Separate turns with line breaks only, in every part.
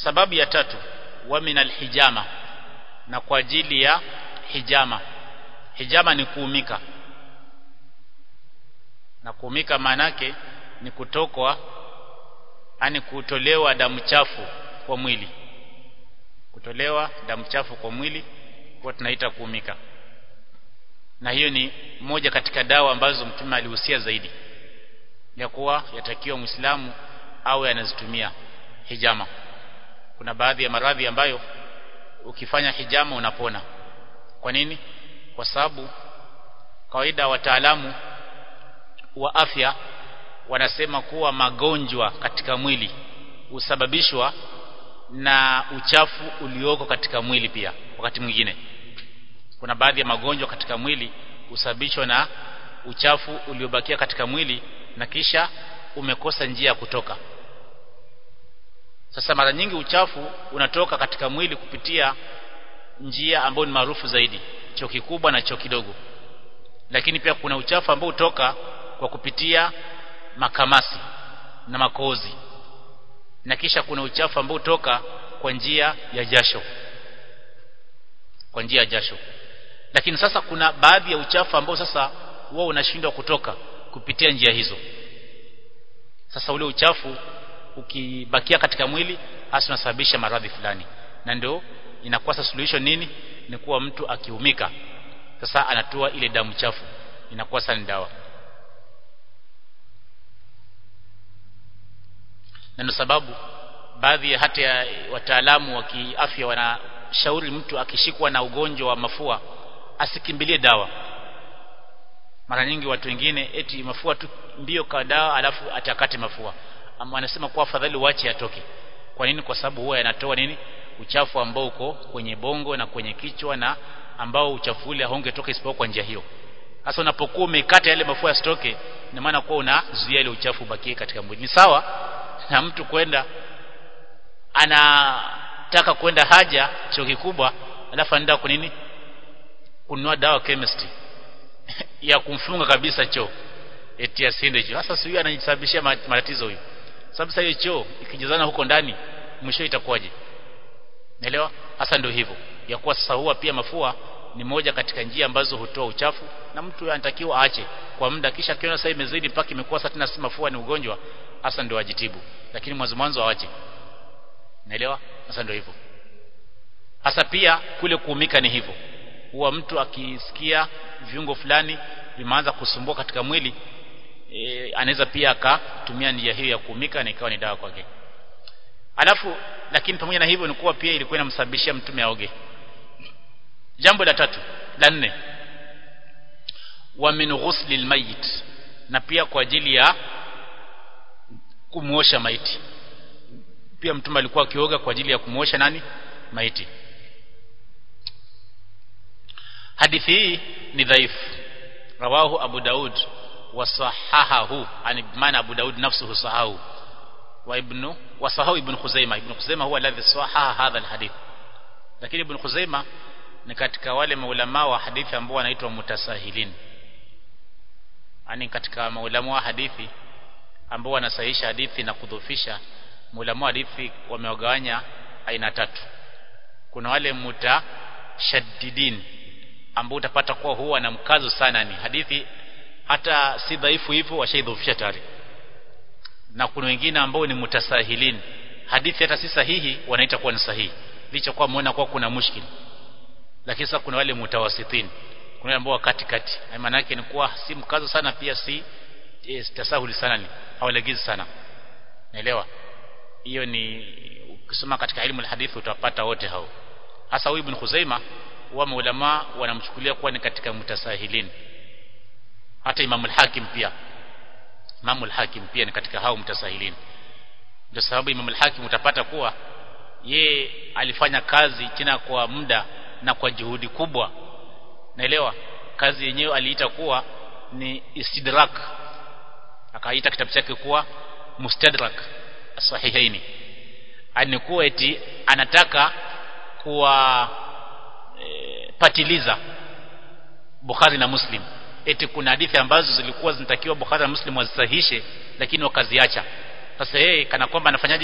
sababu ya tatu wa min alhijama na kwa ajili ya hijama hijama ni kuumika na kuumika maanake ni kutokwa ani kutolewa damu chafu kwa mwili kutolewa damu chafu kwa mwili kwa tunaita kuumika na hiyo ni moja katika dawa ambazo mtume alihusia zaidi ya kuwa yatakiwa muislamu awe anazitumia hijama kuna baadhi ya maradhi ambayo ukifanya hijama unapona kwa nini kwa sababu kawaida wataalamu wa afya wanasema kuwa magonjwa katika mwili husababishwa na uchafu ulioko katika mwili pia wakati mwingine kuna baadhi ya magonjwa katika mwili husababishwa na uchafu uliobakia katika mwili na kisha umekosa njia ya kutoka sasa mara nyingi uchafu unatoka katika mwili kupitia njia ambayo ni maarufu zaidi choo kikubwa na choo kidogo lakini pia kuna uchafu ambao hutoka kwa kupitia makamasi na makozi na kisha kuna uchafu ambao hutoka kwa njia ya jasho kwa njia ya jasho lakini sasa kuna baadhi ya uchafu ambao sasa huwa unashindwa kutoka kupitia njia hizo sasa ule uchafu ukibakia katika mwili hasa unasababisha maradhi fulani na ndio inakuwa sasa solution nini ni kuwa mtu akiumika sasa anatoa ile damu chafu inakuwa sasa ni dawa na ndio sababu baadhi ya hata ya wataalamu wa kiafya wanashauri mtu akishikwa na ugonjwa wa mafua asikimbilie dawa mara nyingi watu wengine eti mafua tu mbio kwa dawa alafu atakate mafua ama wanasema kwa afadhali uache atoke kwa nini kwa sababu huwa yanatoa nini uchafu ambao uko kwenye bongo na kwenye kichwa na ambao uchafu ule haungetoka isipokuwa kwa njia hiyo sasa unapokuwa umekata yale mafua yasitoke ina maana kuwa unazuia ile uchafu ubakie katika mwili ni sawa na mtu kwenda anataka kwenda haja choo kikubwa alafu anaenda kwa nini kununua dawa chemistry ya kumfunga kabisa choo eti asiende choo sasa huyu anajisababishia matatizo huyu sababu sasa hiyo choo ikijazana huko ndani mwisho itakuwaje naelewa hasa ndio hivyo ya kuwa sasa huwa pia mafua ni moja katika njia ambazo hutoa uchafu na mtu anatakiwa aache kwa muda kisha akiona sasa imezidi mpaka imekuwa sasa tena si mafua ni ugonjwa hasa ndio ajitibu lakini mwanzo mwanzo aache naelewa hasa ndio hivyo hasa pia kule kuumika ni hivyo huwa mtu akisikia viungo fulani vimeanza kusumbua katika mwili e, anaweza pia akatumia njia hiyo ya kuumika na ikawa ni dawa kwake alafu lakini pamoja na hivyo ni kuwa pia ilikuwa inamsababishia mtume aoge jambo la tatu la nne wa min ghusli almayit na pia kwa ajili ya kumuosha maiti pia mtume alikuwa akioga kwa ajili ya kumuosha nani maiti hadithi hii ni dhaifu rawahu abu daud wasahahahu yani maana abu daud nafsuhu sahahu wa ibnu wasahahu ibn khuzaima ibn khuzaima huwa alladhi sahaha hadha alhadith lakini ibn khuzaima ni katika wale maulama wa hadithi ambao wanaitwa mutasahilin yani katika maulama wa hadithi ambao wanasahihisha hadithi na kudhofisha maulama wa hadithi wamewagawanya aina tatu kuna wale mutashaddidin ambao utapata kuwa huwa na mkazo sana ni hadithi hata si dhaifu hivyo washaidhofisha tayari na kuna wengine ambao ni mutasahilin hadithi hata si sahihi wanaita kuwa ni sahihi licha kwa muona kuwa kuna mushkil lakini sasa kuna wale mutawasitin kuna wale ambao kati kati maana yake ni kuwa si mkazo sana pia si e, tasahuli sana ni hawalegezi sana naelewa hiyo ni ukisoma katika ilmu alhadith utapata wote hao hasa huyu ibn Khuzaima wa maulama wanamchukulia kuwa ni katika mutasahilin hata Imam al-Hakim pia Imam al-Hakim pia ni katika hao mutasahilin ndio sababu Imam al-Hakim utapata kuwa ye alifanya kazi tena kwa muda na kwa juhudi kubwa naelewa kazi yenyewe aliita kuwa ni istidrak akaita kitabu chake kuwa mustadrak sahihaini anikuwa eti anataka kuwa e, patiliza Bukhari na Muslim eti kuna hadithi ambazo zilikuwa zinatakiwa Bukhari na Muslim wazisahishe lakini wakaziacha sasa yeye kana kwamba anafanyaje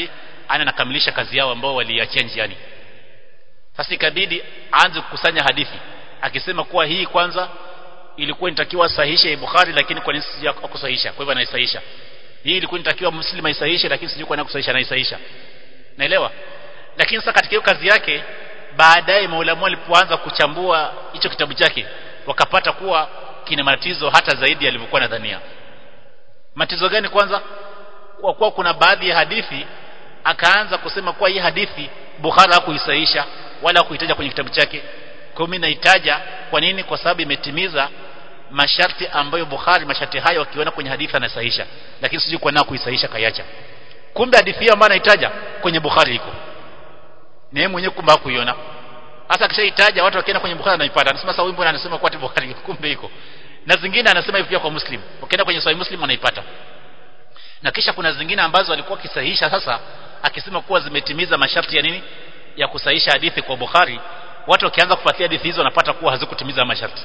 ana nakamilisha kazi yao ambao waliachia njiani sasa ikabidi aanze kukusanya hadithi akisema kuwa hii kwanza ilikuwa inatakiwa sahihishe Bukhari lakini kwa nini sija kusahihisha kwa hivyo anaisahihisha hii ilikuwa inatakiwa Muslim aisahihishe lakini sijui kwa nini kusahihisha anaisahihisha naelewa lakini sasa katika hiyo kazi yake baadaye maulamu walipoanza kuchambua hicho kitabu chake wakapata kuwa kina matatizo hata zaidi yalivyokuwa nadhania matatizo gani kwanza kwa kuwa kuna baadhi ya hadithi akaanza kusema kuwa hii hadithi Bukhari hakuisahihisha wala kuitaja kwenye kitabu chake kwa mimi naitaja kwa nini kwa sababu imetimiza masharti ambayo Bukhari masharti hayo akiona kwenye hadithi anasahihisha lakini sijui kwa nini kuisahihisha kaiacha kumbe hadithi hiyo ambayo anaitaja kwenye Bukhari iko ni yeye mwenyewe kumbe hakuiona hasa akishaitaja watu wakienda kwenye Bukhari anaipata anasema sasa wimbo anasema kwa Bukhari kumbe iko na zingine anasema hivi pia kwa Muslim ukienda kwenye Sahih Muslim anaipata na kisha kuna zingine ambazo alikuwa akisahihisha sasa akisema kuwa zimetimiza masharti ya nini ya kusahihisha hadithi kwa Bukhari watu wakianza kufuatia hadithi hizo wanapata kuwa hazikutimiza masharti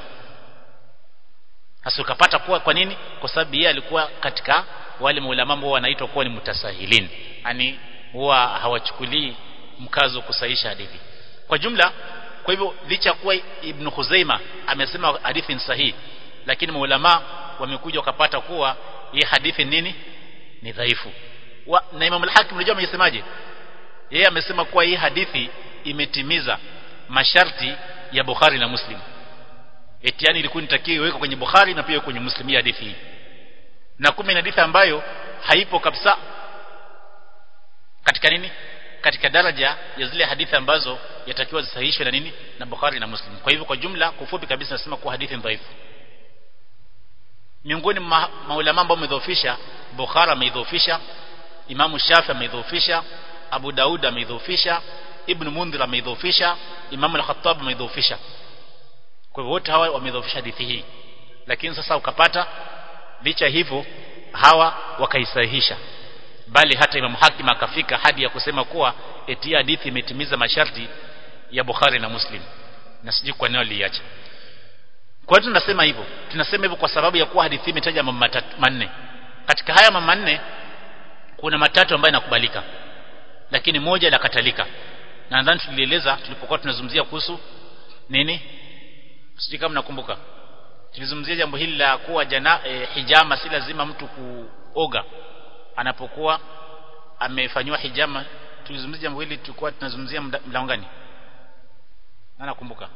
hasa ukapata kuwa kwa nini kwa sababu yeye alikuwa katika wale maulama ambao wanaitwa kuwa ni mutasahilin yani huwa hawachukulii mkazo kusahihisha hadithi kwa jumla kwa hivyo licha kuwa Ibn Khuzaima amesema hadithi ni sahihi lakini maulama wamekuja wakapata kuwa hii hadithi nini ni dhaifu wa, na Imam al-Hakim unajua amesemaje yeye amesema kuwa hii hadithi imetimiza masharti ya Bukhari na Muslim etiani ilikuwa inatakiwa iwekwe kwenye Bukhari na pia kwenye Muslim hii hadithi hii na kumbe ni hadithi ambayo haipo kabisa katika nini katika daraja ya zile hadithi ambazo yatakiwa zisahihishwe na nini na Bukhari na Muslim kwa hivyo kwa jumla kufupi kabisa nasema kuwa hadithi dhaifu miongoni mwa maulama ambao wamedhoofisha Bukhari ameidhoofisha Imamu Shafi ameidhoofisha Abu Daud ameidhoofisha Ibn Mundhir ameidhoofisha Imam al-Khattab ameidhoofisha kwa hivyo wote hawa wamedhoofisha hadithi hii lakini sasa ukapata licha hivyo hawa wakaisahihisha bali hata Imam Hakim akafika hadi ya kusema kuwa eti hadithi imetimiza masharti ya Bukhari na Muslim na sijui kwa nini aliacha kwa hiyo tunasema hivyo tunasema hivyo kwa sababu ya kuwa hadithi imetaja mambo manne katika haya mambo manne kuna matatu ambayo yanakubalika lakini moja lakatalika na nadhani tulieleza tulipokuwa tunazungumzia kuhusu nini sijui kama nakumbuka tulizungumzia jambo hili la kuwa jana e, hijama si lazima mtu kuoga anapokuwa amefanywa hijama tulizungumzia jambo hili tulikuwa tunazungumzia mlango gani na nakumbuka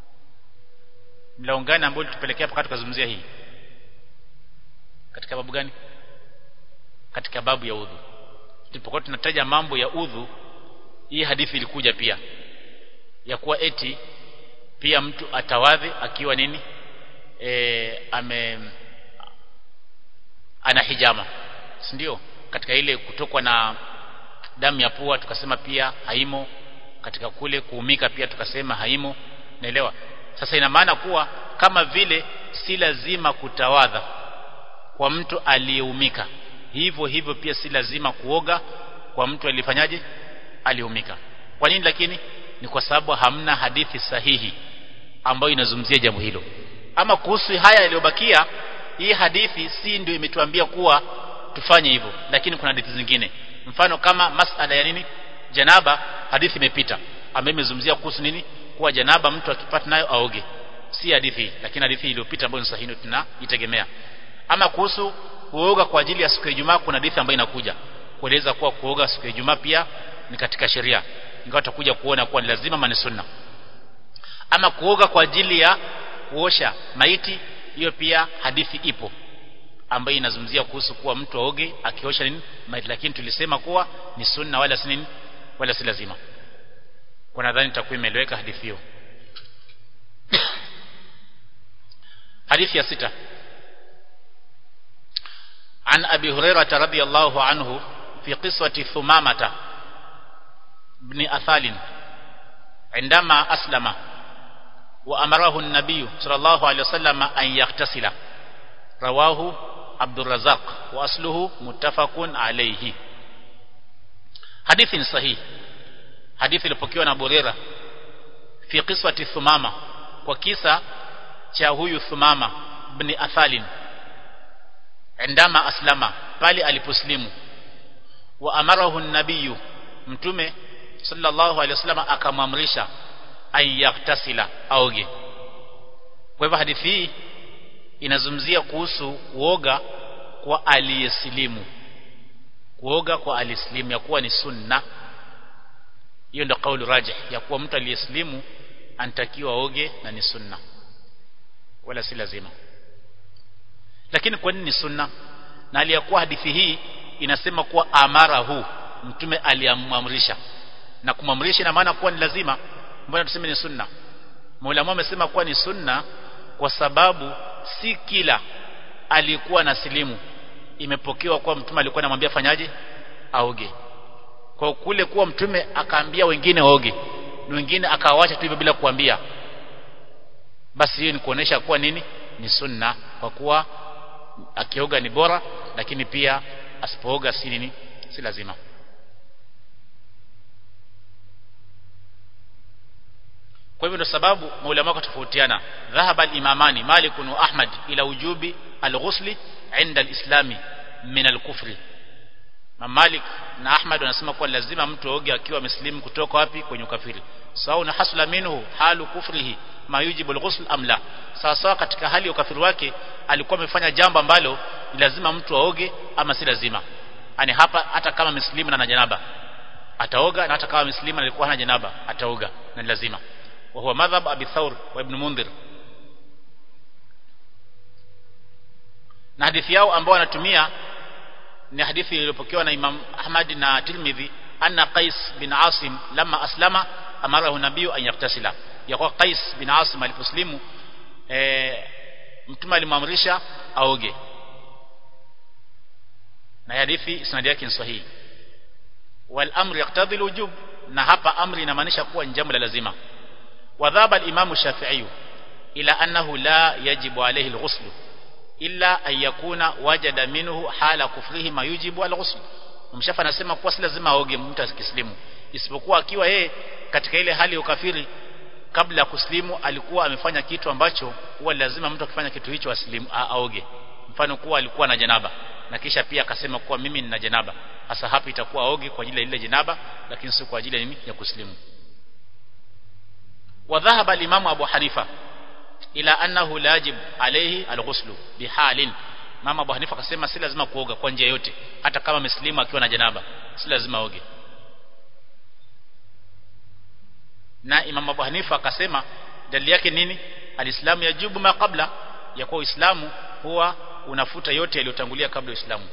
mlango gani ambao tulipelekea mpaka tukazungumzia hii katika babu gani katika babu ya udhu tulipokuwa tunataja mambo ya udhu hii hadithi ilikuja pia ya kuwa eti pia mtu atawadhi akiwa nini e, ame ana hijama si ndio katika ile kutokwa na damu ya pua tukasema pia haimo katika kule kuumika pia tukasema haimo naelewa sasa ina maana kuwa kama vile si lazima kutawadha kwa mtu aliyeumika hivyo hivyo pia si lazima kuoga kwa mtu alifanyaje aliumika kwa nini lakini ni kwa sababu hamna hadithi sahihi ambayo inazungumzia jambo hilo ama kuhusu haya yaliyobakia hii hadithi si ndio imetuambia kuwa tufanye hivyo lakini kuna hadithi zingine mfano kama masala ya nini janaba hadithi imepita ambayo imezungumzia kuhusu nini kuwa janaba mtu akipata nayo aoge si hadithi lakini hadithi iliyopita ambayo ni sahihi tunaitegemea ama kuhusu kuoga kwa ajili ya siku ya Ijumaa kuna hadithi ambayo inakuja kueleza kuwa kuoga siku ya Ijumaa pia ni katika sheria ingawa tutakuja kuona kuwa ni lazima mani sunna ama kuoga kwa ajili ya kuosha maiti hiyo pia hadithi ipo ambayo inazungumzia kuhusu kuwa mtu aoge akiosha nini maiti lakini tulisema kuwa ni sunna wala si nini wala si lazima kwa nadhani itakuwa imeeleweka hadithi hiyo hadithi ya sita عن أبي هريرة رضي الله عنه في قصة ثمامة بن أثال عندما أسلم وأمره النبي صلى الله عليه وسلم أن يغتسل رواه عبد الرزاق وأصله متفق عليه حديث صحيح حديث لبكيونا أبو هريرة في قصة ثمامة وكيسة cha huyu Thumama ibn Athalin indama aslama pale aliposlimu wa amarahu nabiyu mtume sallallahu alaihi wasallam akamwamrisha ayaktasila aoge kwa hivyo hadithi hii inazungumzia kuhusu kuoga kwa aliyesilimu kuoga kwa aliyesilimu ya kuwa ni sunna hiyo ndio kauli rajih ya kuwa mtu aliyesilimu anatakiwa aoge na ni sunna wala si lazima lakini kwa nini ni sunna na aliyakuwa hadithi hii inasema kuwa amara huu mtume aliamamrisha na kumamrisha ina maana kuwa ni lazima mbona tuseme ni sunna Maulama amesema kuwa ni sunna kwa sababu si kila alikuwa na silimu imepokewa kuwa mtume alikuwa anamwambia fanyaje aoge kwa kule kuwa mtume akaambia wengine waoge na wengine akawacha tu hivyo bila kuambia basi hiyo ni kuonesha kuwa nini ni sunna kwa kuwa akioga ni bora lakini pia asipooga si nini si lazima kwa hivyo ndio sababu maulama wakatofautiana dhahaba al-imamani Malik wa Ahmad ila ujubi al-ghusli inda al-islami min al-kufri Malik na Ahmad wanasema kuwa lazima mtu aoge akiwa amesilimu kutoka wapi kwenye ukafiri sawa na hasla minhu halu kufrihi ma yujibu al-ghusl am la sawa sawa katika hali ya ukafiri wake alikuwa amefanya jambo ambalo ni lazima mtu aoge ama si lazima yani hapa hata kama muslimu na janaba ataoga na hata kama muslimu alikuwa hana janaba ataoga na ni lazima wa huwa madhhab abi thawr wa ibn mundhir na hadithi yao ambao wanatumia ni hadithi iliyopokewa na Imam Ahmad na Tirmidhi anna Qais bin Asim lama aslama amarahu nabiyu an yaktasila ya kwa Qais bin Asim aliposlimu e, mtume alimwamrisha aoge na hadithi isnadi yake ni sahihi wal amru yaqtadhi alwujub na hapa amri inamaanisha kuwa ni jambo la lazima wadhaba al-imam Shafi'i ila annahu la yajibu alayhi al-ghusl illa an yakuna wajada minhu hala kufrihi ma yujibu al-ghusl mshafa anasema kuwa si lazima aoge mtu akislimu isipokuwa akiwa yeye katika ile hali ya ukafiri kabla ya kuslimu alikuwa amefanya kitu ambacho huwa lazima mtu akifanya kitu hicho aslimu aoge mfano kuwa alikuwa na janaba na kisha pia akasema kuwa mimi nina janaba hasa hapo itakuwa aoge kwa ajili ya ile janaba lakini si kwa ajili ya nini ya kuslimu وذهب الإمام أبو حنيفة إلى أنه لا يجب عليه الغسل بحال mama Abu Hanifa akasema si lazima kuoga kwa njia yote hata kama mslimu akiwa na janaba si lazima oge na Imam Abu Hanifa akasema dalili yake nini alislamu yajibu ma kabla ya kuwa Uislamu huwa unafuta yote yaliyotangulia kabla ya Uislamu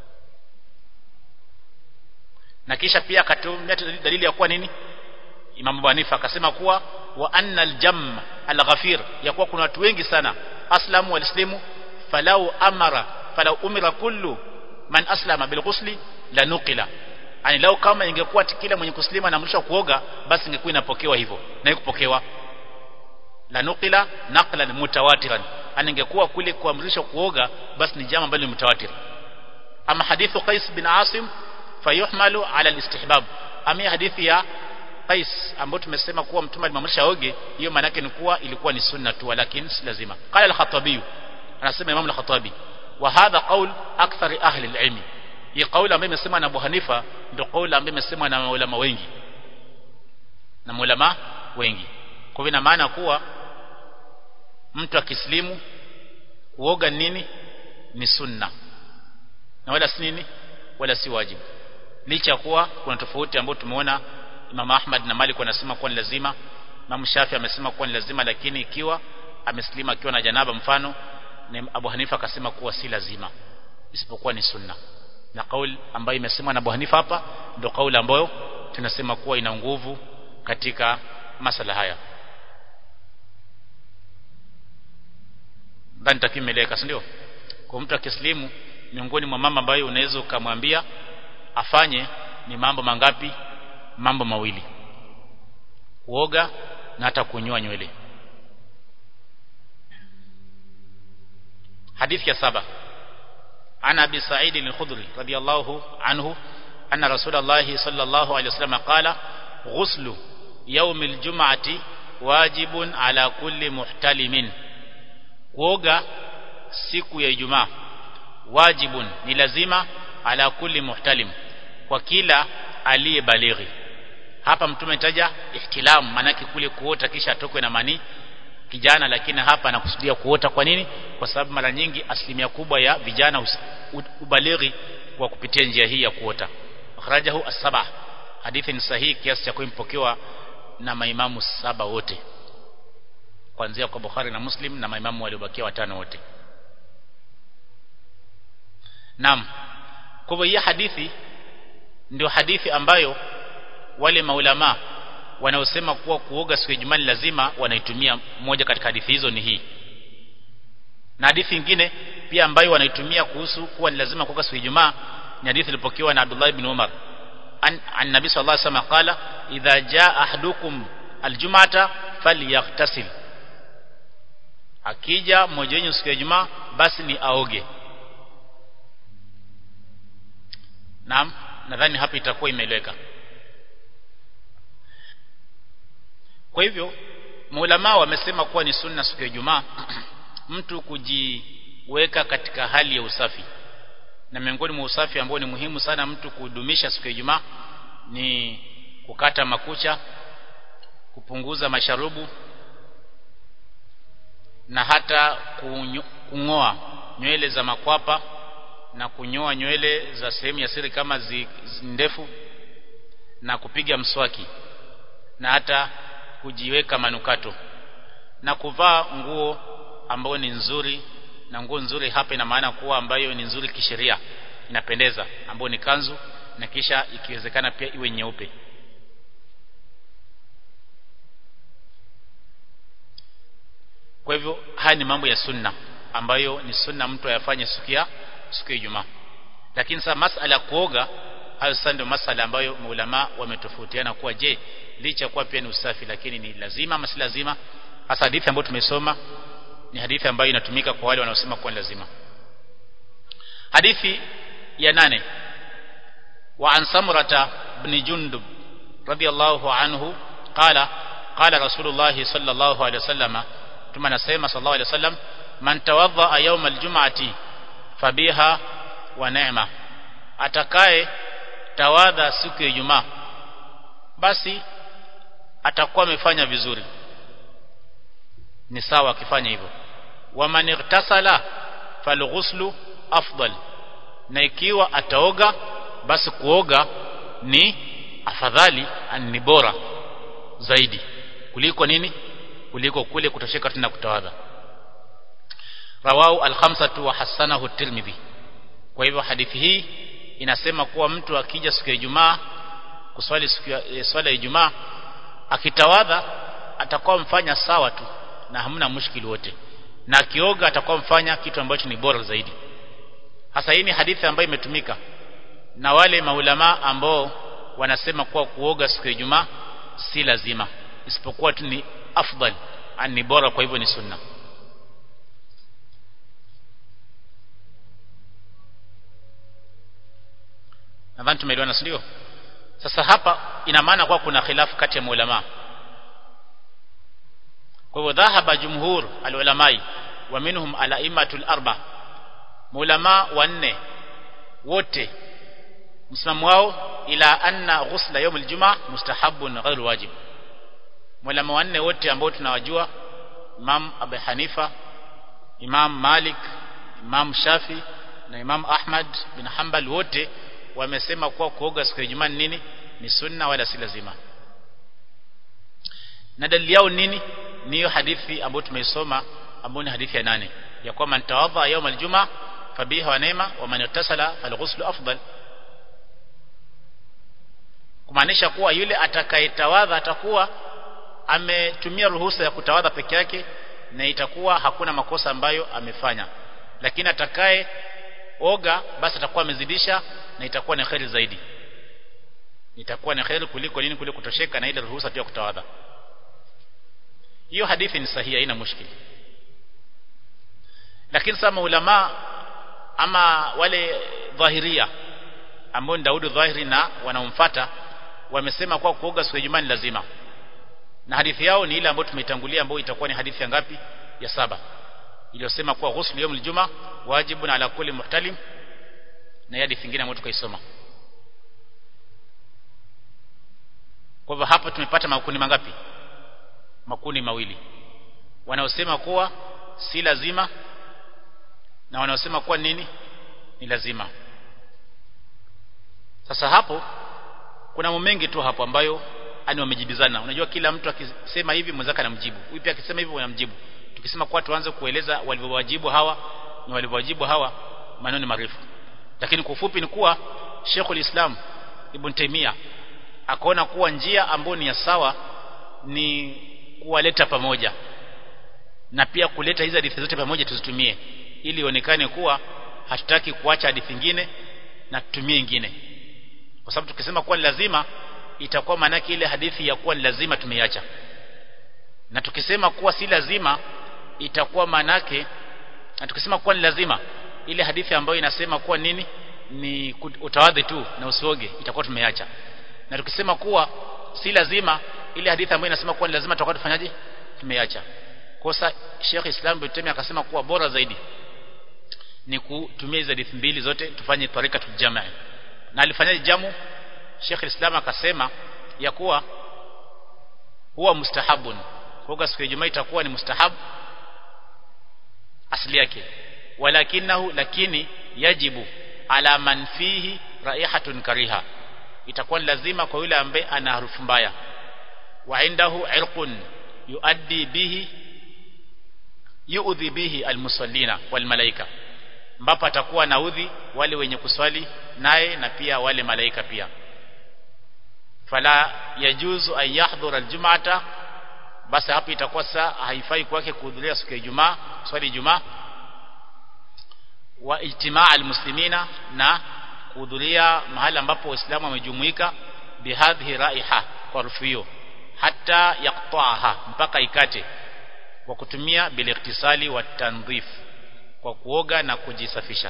na kisha pia akatumia dalili ya kuwa nini Imam Abu Hanifa akasema kuwa wa anna aljam alghafir ya kuwa kuna watu wengi sana aslamu walislimu falau amara falau umira kullu man aslama bilghusli la nuqila yani lau kama ingekuwa kila mwenye kuslimu anaamrishwa kuoga basi ingekuwa inapokewa hivyo na ikupokewa la nuqila naqlan mutawatiran yani ingekuwa kule kuamrishwa kuoga basi ni jambo ambalo ni mutawatir ama hadithu Qais bin Asim fayuhmalu ala alistihbab ama hadithi ya Qais ambayo tumesema kuwa mtume alimamrisha oge hiyo maana yake ni kuwa ilikuwa ni sunna tu lakini si lazima qala al-Khattabi anasema Imam al-Khattabi wa hadha qaul akthar ahli al-ilm hii kauli ambayo imesemwa na Abu Hanifa ndio kauli ambayo imesemwa na maulama wengi na maulama wengi kwa hivyo ina maana kuwa mtu akislimu kuoga nini ni sunna na wala si nini wala si wajibu licha kuwa kuna tofauti ambayo tumeona Imam Ahmad na Malik wanasema kuwa ni lazima Imam Shafi amesema kuwa ni lazima lakini ikiwa ameslima akiwa na janaba mfano na Abu Hanifa akasema kuwa si lazima isipokuwa ni sunna na kauli ambayo imesemwa na Abu Hanifa hapa ndio kauli ambayo tunasema kuwa ina nguvu katika masala haya ndani takimeleka si ndio kwa mtu akislimu miongoni mwa mama ambayo unaweza ukamwambia afanye ni mambo mangapi mambo mawili kuoga na hata kunyoa nywele hadithi ya saba عن أبي سعيد الخدري رضي الله عنه أن رسول الله صلى الله عليه وسلم قال غسل يوم الجمعة واجب على كل محتلم kuoga siku ya Ijumaa wajibun ni lazima ala kulli muhtalim kwa kila aliyebalighi hapa mtume anataja ihtilam manake kule kuota kisha atokwe na manii kijana lakini hapa anakusudia kuota kwa nini kwa sababu mara nyingi asilimia kubwa ya vijana ubalighi kwa kupitia njia hii ya kuota akhrajahu as-saba hadithi ni sahihi kiasi cha kuimpokewa na maimamu saba wote kuanzia kwa Bukhari na Muslim na maimamu waliobakia watano wote Naam kwa hivyo hii hadithi ndio hadithi ambayo wale maulama wanaosema kuwa kuoga siku ya Ijumaa lazima wanaitumia moja katika hadithi hizo ni hii na hadithi nyingine pia ambayo wanaitumia kuhusu kuwa ni lazima kuoga siku ya Ijumaa ni hadithi ilipokewa na Abdullah ibn Umar an, an Nabii sallallahu alaihi wasallam qala idha jaa ahadukum aljum'ata falyaghtasil akija mmoja wenu siku ya Ijumaa basi ni aoge Naam nadhani hapa itakuwa imeeleweka Kwa hivyo maulama wamesema kuwa ni sunna siku ya Ijumaa mtu kujiweka katika hali ya usafi na miongoni mwa usafi ambao ni muhimu sana mtu kudumisha siku ya Ijumaa ni kukata makucha kupunguza masharubu na hata kungoa nywele za makwapa na kunyoa nywele za sehemu ya siri kama zi, zi ndefu na kupiga mswaki na hata kujiweka manukato na kuvaa nguo ambayo ni nzuri na nguo nzuri hapa ina maana kuwa ambayo ni nzuri kisheria inapendeza ambayo ni kanzu na kisha ikiwezekana pia iwe nyeupe kwa hivyo haya ni mambo ya sunna ambayo ni sunna mtu ayafanye siku ya siku ya Ijumaa lakini sasa masala ya kuoga hayo sasa ndio masala ambayo maulama wametofautiana kuwa je licha kuwa pia ni usafi lakini ni lazima ama si lazima hasa hadithi ambayo tumesoma ni hadithi ambayo inatumika kwa wale wanaosema kuwa ni lazima hadithi ya nane wa an samurata ibn jundub radiyallahu anhu qala qala rasulullah sallallahu alaihi wasallam tuma nasema sallallahu alaihi wasallam man tawadha yawm aljum'ati fabiha wa neema atakaye tawadha siku ya Ijumaa basi atakuwa amefanya vizuri ni sawa akifanya hivyo waman igtasala falghuslu afdal na ikiwa ataoga basi kuoga ni afadhali ni bora zaidi kuliko nini kuliko kule kutosheka tena kutawadha rawahu al-khamsatu wa hasanahu at-tirmidhi kwa hivyo hadithi hii inasema kuwa mtu akija siku ya Ijumaa kuswali siku ya swala ya Ijumaa akitawadha atakuwa mfanya sawa tu na hamna mushkili wote na akioga atakuwa mfanya kitu ambacho ni bora zaidi hasa hii ni hadithi ambayo imetumika na wale maulama ambao wanasema kuwa kuoga siku ya Ijumaa si lazima isipokuwa tu ni afdal ni bora kwa hivyo ni sunna nadhani tumeelewana ndio sasa hapa ina maana kwa kuna khilafu kati ya maulama kwa hivyo dhahaba jumhur alulamai wa minhum alaimatul arba maulama wanne wote msimamo wao ila anna ghusla yawm aljumaa mustahabun ghairu wajib maulama wanne wote ambao tunawajua Imam Abu Hanifa Imam Malik Imam Shafi na Imam Ahmad bin Hanbal wote wamesema kuwa kuoga siku ya Ijumaa nini ni sunna wala si lazima na dalili yao nini ni hiyo hadithi ambayo tumeisoma ambayo ni hadithi ya nane ya kwamba ntawadha yawm aljuma fabiha wa neema wa man ittasala falghuslu afdal kumaanisha kuwa yule atakayetawadha atakuwa ametumia ruhusa ya kutawadha peke yake na itakuwa hakuna makosa ambayo amefanya lakini atakaye oga basi atakuwa amezidisha na itakuwa ni kheri zaidi itakuwa ni kheri kuliko nini kuliko kutosheka na ile ruhusa tu ya kutawadha hiyo hadithi ni sahihi haina mushkili lakini sasa ulama ama wale dhahiria ambao ni Daudi dhahiri na wanaomfuata wamesema kwa kuoga siku ya Ijumaa ni lazima na hadithi yao ni ile ambayo tumeitangulia ambayo itakuwa ni hadithi ya ngapi ya saba iliyosema kuwa ghusl yawm aljuma wajibun ala kulli muhtalim na hadithi nyingine ambayo tukaisoma kwa hivyo hapa tumepata makundi mangapi makundi mawili wanaosema kuwa si lazima na wanaosema kuwa nini ni lazima sasa hapo kuna mambo mengi tu hapo ambayo ani wamejibizana unajua kila mtu akisema hivi mwenzake anamjibu huyu pia akisema hivi anamjibu tukisema kwa tuanze kueleza walivyowajibu hawa na walivyowajibu hawa maneno ni marefu lakini kwa ufupi ni kuwa Sheikhul Islam Ibn Taymiyyah akaona kuwa njia ambayo ni ya sawa ni kuwaleta pamoja na pia kuleta hizi hadithi zote pamoja tuzitumie ili ionekane kuwa hatutaki kuacha hadithi nyingine na tutumie nyingine kwa sababu tukisema kuwa ni lazima itakuwa maana ile hadithi ya kuwa ni lazima tumeiacha na tukisema kuwa si lazima itakuwa manake na tukisema kuwa ni lazima ile hadithi ambayo inasema kuwa nini ni utawadhi tu na usioge itakuwa tumeacha na tukisema kuwa si lazima ile hadithi ambayo inasema kuwa ni lazima tutakuwa tufanyaje tumeacha kosa Sheikh Islam bin Taymiyyah akasema kuwa bora zaidi ni kutumia hizo hadithi mbili zote tufanye tarika tujamaa na alifanyaje jamu Sheikh Islam akasema ya kuwa huwa mustahabun kwa siku ya Ijumaa itakuwa ni mustahab asili yake walakinahu lakini yajibu ala man fihi raihatun kariha itakuwa lazima kwa yule ambaye ana harufu mbaya wa indahu irqun yuaddi bihi yuudhi bihi almusallina walmalaika ambapo atakuwa naudhi wale wenye kuswali naye na pia wale malaika pia fala yajuzu an yahdhura aljum'ata basi hapo itakuwa saa haifai kwake kuhudhuria siku ya Ijumaa swali Ijumaa wa ijtimaa almuslimina na kuhudhuria mahali ambapo waislamu wamejumuika bihadhi raiha kwa harufu hiyo hata yaqta'aha mpaka ikate kwa kutumia biliktisali wa tandhif kwa kuoga na kujisafisha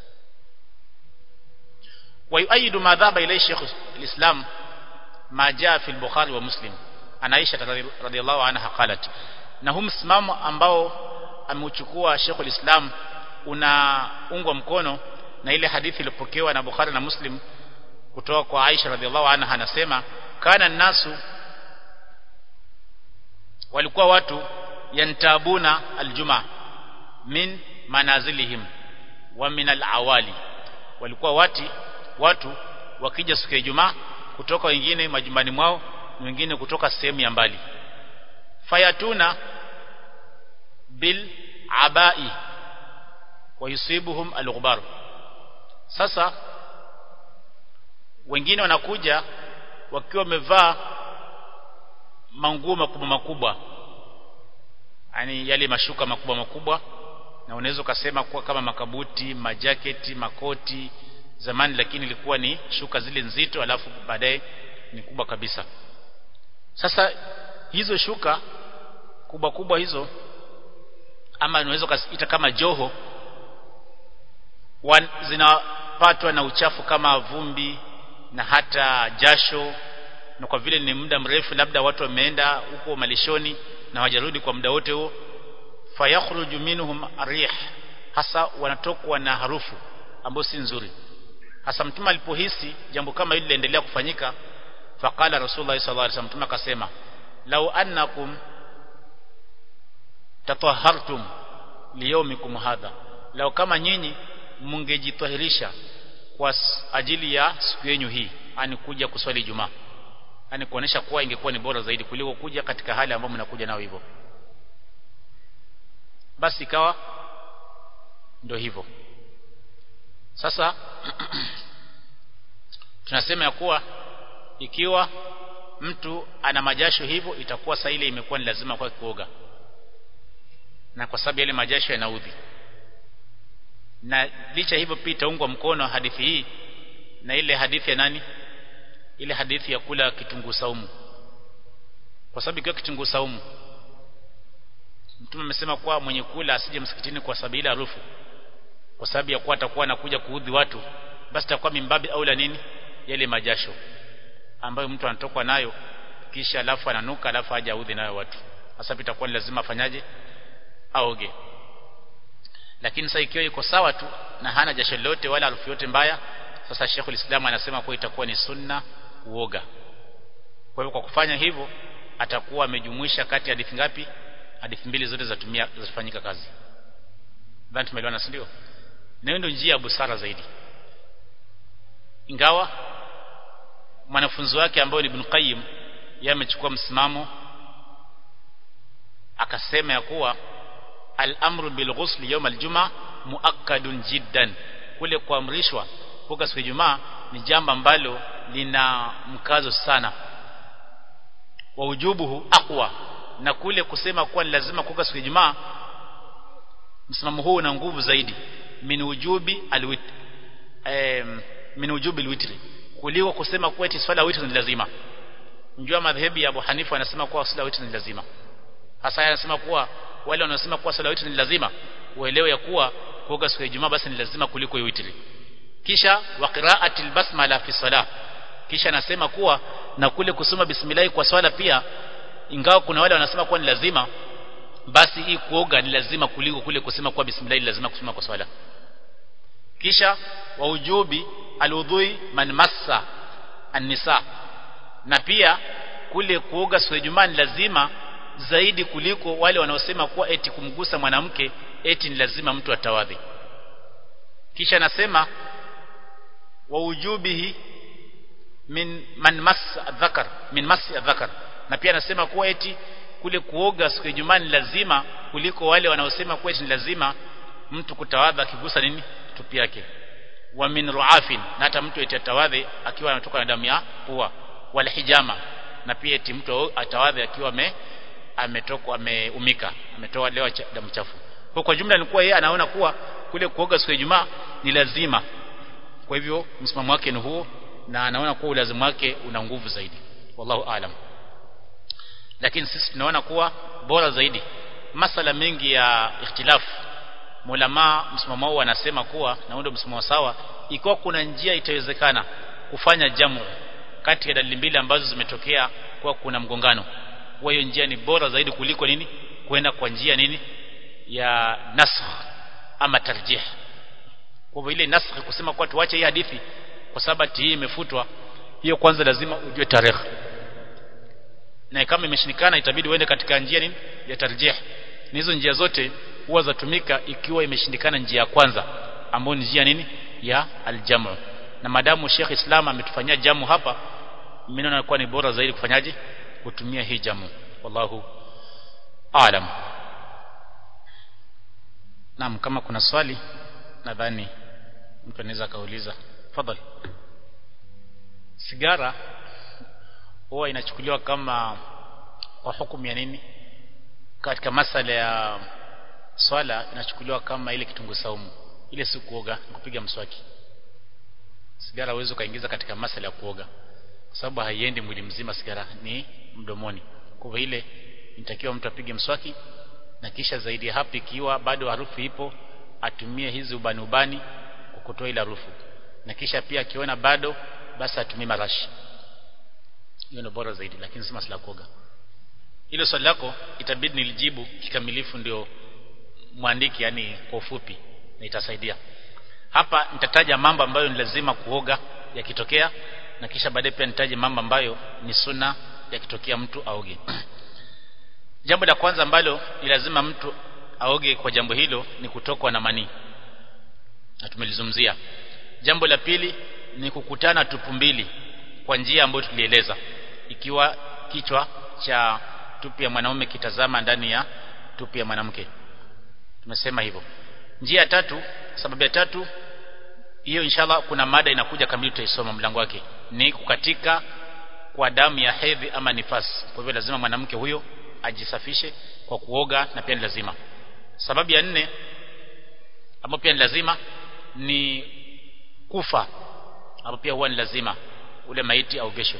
ويؤيد ما ذهب إليه شيخ الإسلام ما جاء في البخاري ومسلم عن عائشة رضي الله عنها قالت na huu msimamo ambao ameuchukua Sheikhul Islam unaungwa mkono na ile hadithi iliyopokewa na Bukhari na Muslim kutoka kwa Aisha radhiallahu anha anasema kana nasu walikuwa watu yantabuna aljuma min manazilihim wa min alawali walikuwa wati watu wakija siku ya Ijumaa kutoka wengine majumbani mwao wengine kutoka sehemu ya mbali fayatuna bil abai wa yusibuhum alghbar sasa wengine wanakuja wakiwa wamevaa manguo makubwa makubwa yani yale mashuka makubwa makubwa na unaweza ukasema kuwa kama makabuti majaketi makoti zamani lakini ilikuwa ni shuka zile nzito alafu baadaye ni kubwa kabisa sasa hizo shuka kubwa kubwa hizo ama unaweza kuita kama joho wan, zinapatwa na uchafu kama vumbi na hata jasho na kwa vile ni muda mrefu labda watu wameenda huko malishoni na wajarudi kwa muda wote huo fayakhruju minhum arih hasa wanatokwa na harufu ambayo si nzuri hasa mtume alipohisi jambo kama hili liendelea kufanyika faqala rasulullah sallallahu alaihi wasallam mtume akasema lau annakum tatahhartum liyawmikum hadha lau kama nyinyi mungejitahirisha kwa ajili ya siku yenu hii ani kuja kuswali Ijumaa ani kuonesha kuwa ingekuwa ni bora zaidi kuliko kuja katika hali ambayo mnakuja nao hivyo basi ikawa ndio hivyo sasa tunasema ya kuwa ikiwa mtu ana majasho hivyo itakuwa saa ile imekuwa ni lazima kwa kuoga na kwa sababu yale majasho yanaudhi na licha hivyo pia itaungwa mkono hadithi hii na ile hadithi ya nani ile hadithi ya kula kitunguu saumu kwa sababu ikiwa kitunguu saumu mtume amesema kuwa mwenye kula asije msikitini kwa sababu ile harufu kwa sababu ya kuwa atakuwa anakuja kuudhi watu basi itakuwa mimbabi au la nini yale majasho ambayo mtu anatokwa nayo kisha alafu ananuka alafu aje audhi nayo watu hasa itakuwa ni lazima afanyaje aoge lakini sasa ikiwa iko sawa tu na hana jasho lolote wala harufu yote mbaya sasa Sheikhul Islam anasema kuwa itakuwa ni sunna kuoga kwa hivyo kwa kufanya hivyo atakuwa amejumuisha kati ya hadithi ngapi hadithi mbili zote zatumia zafanyika kazi dhani tumeelewana si ndio na ndio njia ya busara zaidi ingawa mwanafunzi wake ambaye ni Ibn Qayyim yeye amechukua msimamo akasema ya kuwa al-amru bil ghusl yawm al-jum'a muakkadun jiddan kule kuamrishwa kuoga siku ya Ijumaa ni jambo ambalo lina mkazo sana wa ujubuhu aqwa na kule kusema kuwa ni lazima kuoga siku ya Ijumaa msimamo huu una nguvu zaidi min ujubi alwit eh, min ujubi alwitri kuliko kusema kuwa eti swala witri ni lazima njua madhehebu ya Abu Hanifa anasema kuwa swala witri ni lazima hasa anasema kuwa wale wanaosema kuwa swala witri ni lazima uelewe ya kuwa kuoga siku ya Ijumaa basi ni lazima kuliko witri kisha wa qira'atil basmala fi salah kisha anasema kuwa na kule kusoma bismillah kwa swala pia ingawa kuna wale wanasema kuwa ni lazima basi hii kuoga ni lazima kuliko kule kusema kuwa bismillah ni lazima kusoma kwa swala kisha wa ujubi aludhui man massa an-nisa na pia kule kuoga siku ya Ijumaa ni lazima zaidi kuliko wale wanaosema kuwa eti kumgusa mwanamke eti ni lazima mtu atawadhi kisha anasema wa ujubihi min man massa dhakar min massi dhakar na pia anasema kuwa eti kule kuoga siku ya Ijumaa ni lazima kuliko wale wanaosema kuwa eti ni lazima mtu kutawadha akigusa nini tupi yake wa min ruafin na hata mtu eti atawadhi akiwa anatoka na damu ya pua wal hijama na pia eti mtu atawadhi akiwa ame ametoka ameumika ametoa leo damu chafu kwa kwa jumla nilikuwa yeye anaona kuwa kule kuoga siku ya Ijumaa ni lazima kwa hivyo msimamo wake ni huo na anaona kuwa ulazimu wake una nguvu zaidi wallahu aalam lakini sisi tunaona kuwa bora zaidi masala mengi ya ikhtilafu mulama msimamo wao wanasema kuwa na ndio msimamo sawa ikiwa kuna njia itawezekana kufanya jamu kati ya dalili mbili ambazo zimetokea kwa kuna mgongano kwa hiyo njia ni bora zaidi kuliko nini kwenda kwa njia nini ya nasakh ama tarjih kwa hivyo ile nasakh kusema kwa tuache hii hadithi kwa sababu hii imefutwa hiyo kwanza lazima ujue tarehe na kama imeshindikana itabidi uende katika njia nini ya tarjih na hizo njia zote huwa zatumika ikiwa imeshindikana njia ya kwanza ambayo ni njia nini ya aljamu na madamu Sheikh Islam ametufanyia jamu hapa mimi naona kuwa ni bora zaidi kufanyaje kutumia hii jamu wallahu aalam Naam kama kuna swali nadhani mtu anaweza kauliza fadhali sigara huwa inachukuliwa kama kwa hukumu ya nini katika masala ya swala inachukuliwa kama ile kitunguu saumu ile si kuoga kupiga mswaki sigara uwezo kaingiza katika masala ya kuoga kwa sababu haiendi mwili mzima sigara ni mdomoni kwa hivyo ile inatakiwa mtu apige mswaki na kisha zaidi ya hapo ikiwa bado harufu ipo atumie hizi ubani ubani kwa kutoa ile harufu na kisha pia akiona bado basi atumie marashi hiyo ndio bora zaidi lakini si masala kuoga hilo swali lako itabidi nilijibu kikamilifu ndio mwandiki yani kwa ufupi na itasaidia hapa nitataja mambo ambayo ni lazima kuoga yakitokea na kisha baadaye pia nitaje mambo ambayo ni sunna yakitokea mtu aoge jambo la kwanza ambalo ni lazima mtu aoge kwa jambo hilo ni kutokwa na manii na tumelizungumzia jambo la pili ni kukutana tupu mbili kwa njia ambayo tulieleza ikiwa kichwa cha tupi ya mwanaume kitazama ndani ya tupi ya mwanamke tumesema hivyo njia ya tatu sababu ya tatu hiyo inshallah kuna mada inakuja kamili tutaisoma mlango wake ni kukatika kwa damu ya hedhi ama nifasi kwa hivyo lazima mwanamke huyo ajisafishe kwa kuoga na pia ni lazima sababu ya nne ambayo pia ni lazima ni kufa hapo pia huwa ni lazima ule maiti aogeshwe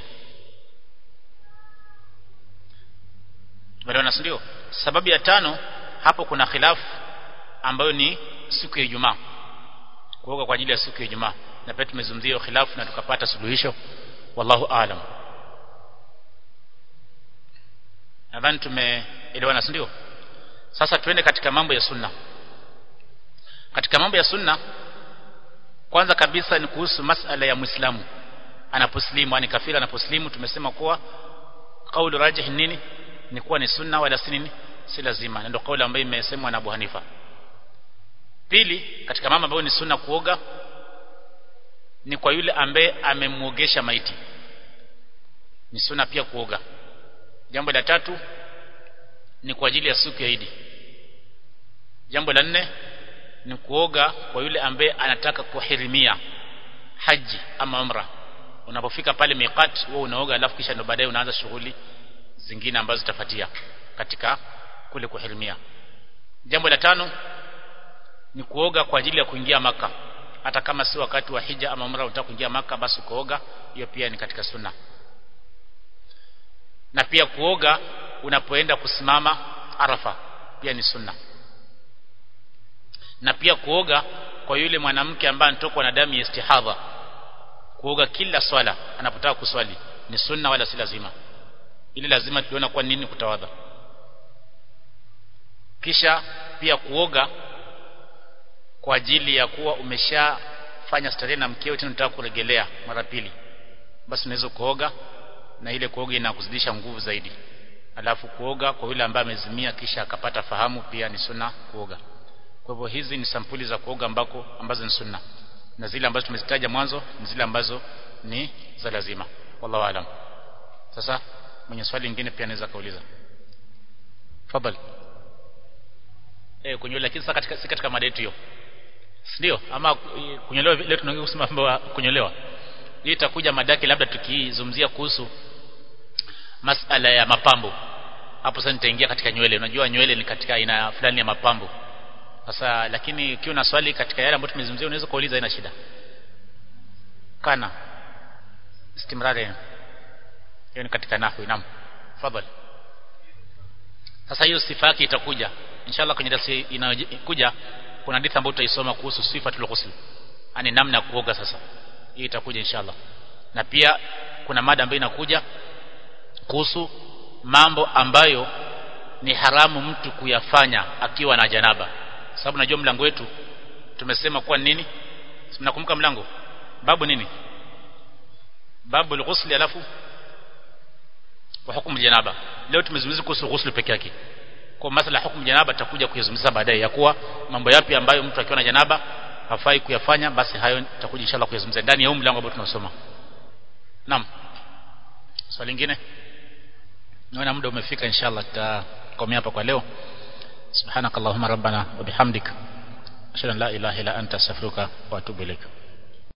tumeelewana ndio sababu ya tano hapo kuna khilafu ambayo ni siku ya Ijumaa kuoga kwa ajili ya siku ya Ijumaa na pia tumezungumzia khilafu na tukapata suluhisho wallahu aalam nadhani tumeelewana ndio sasa tuende katika mambo ya sunna katika mambo ya sunna kwanza kabisa ni kuhusu masala ya muislamu anaposlimu yani kafira anaposlimu tumesema kuwa kauli rajih nini ni kuwa ni sunna wala si nini si lazima ndio kauli ambayo imesemwa na Abu Hanifa pili katika mambo ambayo ni sunna kuoga ni kwa yule ambaye amemuogesha maiti ni sunna pia kuoga jambo la tatu ni kwa ajili ya siku ya Idi jambo la nne ni kuoga kwa yule ambaye anataka kuhirimia haji ama umra unapofika pale miqat wewe unaoga alafu kisha ndo baadaye unaanza shughuli zingine ambazo zitafuatia katika kule kuhirimia jambo la tano ni kuoga kwa ajili ya kuingia maka hata kama si wakati wa hija ama umra unataka kuingia maka basi kuoga hiyo pia ni katika sunna na pia kuoga unapoenda kusimama arafa pia ni sunna na pia kuoga kwa yule mwanamke ambaye anatokwa na damu ya istihadha kuoga kila swala anapotaka kuswali ni sunna wala si lazima ili lazima tuliona kwa nini kutawadha kisha pia kuoga kwa ajili ya kuwa umeshafanya starehe na mkeo tena unataka kuregelea mara pili basi unaweza kuoga na ile kuoga inakuzidisha nguvu zaidi alafu kuoga kwa yule ambaye amezimia kisha akapata fahamu pia ni sunna kuoga kwa hivyo hizi ni sampuli za kuoga ambako ambazo ni sunna na zile ambazo tumezitaja mwanzo ni zile ambazo ni za lazima wallahu alam sasa mwenye swali lingine pia anaweza kauliza fadhali eh kunyolewa lakini sasa katika si katika mada yetu hiyo ndio ama kunyolewa leo tunaongea kusema mambo kunyolewa hii itakuja madaki labda tukizungumzia kuhusu masala ya mapambo hapo sasa nitaingia katika nywele unajua nywele ni katika aina fulani ya mapambo sasa lakini ukiwa na swali katika yale ambayo tumezungumzia unaweza kuuliza ina shida kana istimrari hiyo ni katika nahwi naam fadhali sasa hiyo sifa yake itakuja inshallah kwenye darasa inayokuja kuna hadithi ambayo tutaisoma kuhusu sifatul ghusl yani namna ya kuoga sasa hii itakuja inshallah na pia kuna mada ambayo inakuja kuhusu mambo ambayo ni haramu mtu kuyafanya akiwa na janaba sababu najua mlango wetu tumesema kuwa nini mnakumbuka mlango babu nini babu al-ghusl alafu wa hukumu janaba leo tumezungumzia kuhusu ghusl peke yake kwa masala ya hukumu janaba tutakuja kuyazungumza baadaye ya kuwa mambo yapi ambayo mtu akiwa na janaba hafai kuyafanya basi hayo tutakuja inshallah kuyazungumza ndani ya huu mlango ambao tunasoma naam swali lingine naona muda umefika inshallah tutakomea hapa kwa leo subhanakallahumma rabbana wa bihamdika ashhadu an la ilaha illa anta astaghfiruka wa atubu ilaik